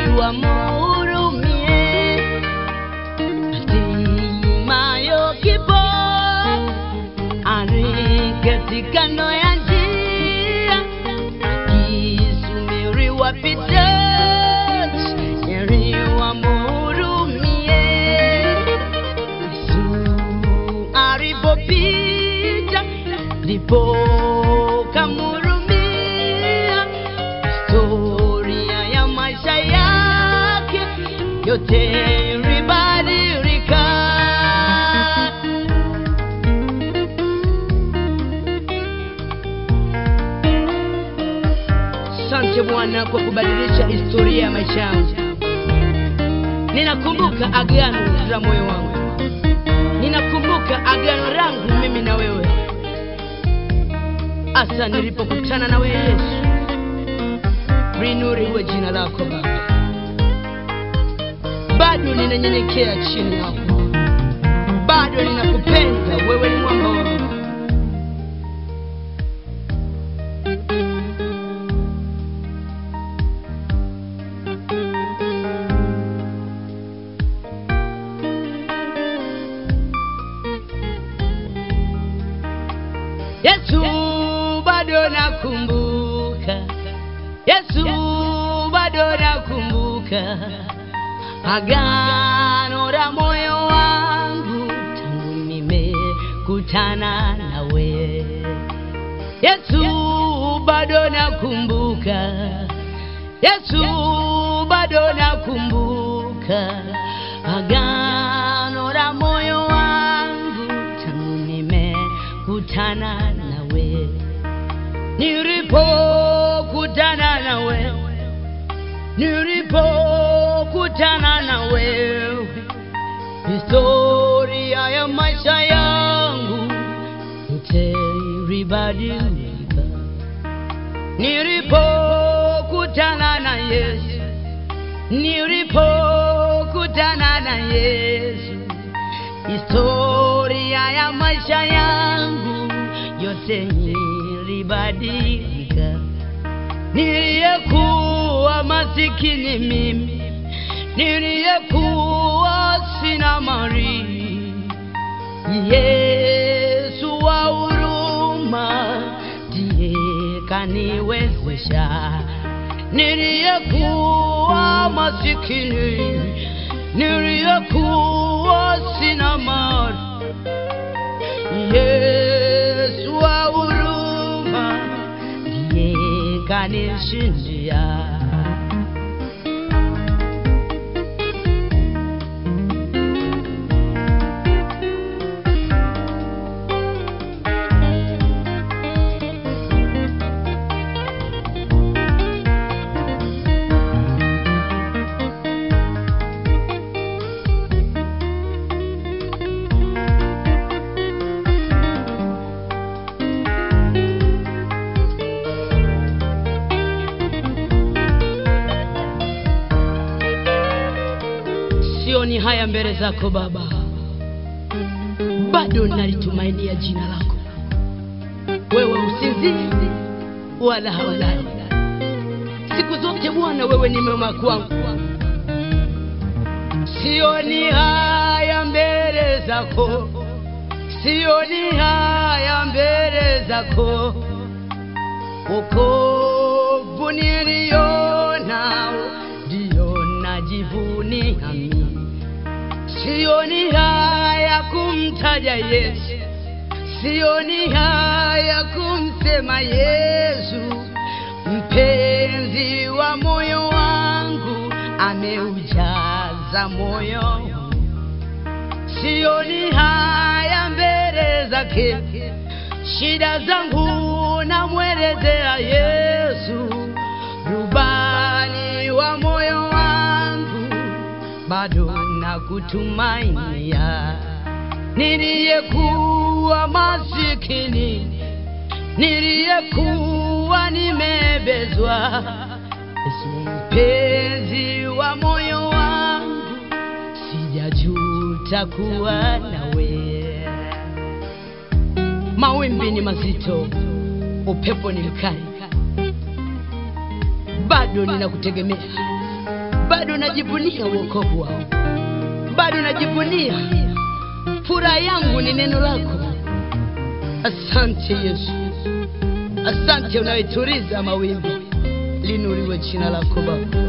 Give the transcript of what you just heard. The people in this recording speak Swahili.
wamhurumie. Hatimayo kipo aliketi kando ya njia, akisubiri wapita heri wamhurumie. Yesu alipopita ndipo kamhurumia. Historia ya maisha yake yote ilibadilika. Asante Bwana kwa kubadilisha historia ya maisha yangu. Ninakumbuka agano la moyo wangu, ninakumbuka agano langu mimi na wewe, hasa nilipokutana na wewe Yesu. Linuriwe jina lako Baba, bado ninanyenyekea chini yako, bado ninakupenda wewe, ni mwamba wangu. Yesu bado nakumbuka, Yesu bado nakumbuka agano la moyo wangu tangu nimekutana nawe. Yesu bado nakumbuka, Yesu bado nakumbuka agano la moyo wangu tangu nimekutana nawe, nilipokutana na wewe, nilipokutana na wewe, historia ya maisha yangu yote ilibadilika. Nilipokutana na Yesu, nilipokutana na Yesu, historia ya maisha yangu yote ilibadilika. Niliyekuwa masikini mimi, niliyekuwa sina mali, Yesu wa huruma ndiye kaniwezesha. Niliyekuwa masikini, niliyekuwa sina mali, Yesu wa huruma ndiye kanishindia. Sioni haya mbele zako Baba, bado nalitumainia jina lako. Wewe usinzii wala hawalali, siku zote Bwana, wewe ni mema kwangu. Sioni haya mbele zako, sioni haya mbele zako, wokovu nilionao ndio najivunia mimi. Sioni haya kumtaja Yesu, sioni haya kumsema Yesu, mpenzi wa moyo wangu, ameujaza moyo wangu. Sioni haya mbele zake, shida zangu namwelezea Yesu, rubani wa moyo wangu, bado nakutumainia. Niliyekuwa masikini, niliyekuwa nimebezwa, Yesu mpenzi wa moyo wangu, sijajuta kuwa nawe. Mawimbi ni mazito, upepo ni mkali, bado ninakutegemea, bado najivunia wokovu wao, bado najivunia furaha yangu ni neno lako. Asante Yesu, asante unayetuliza mawimbi, linuriwe jina lako Baba.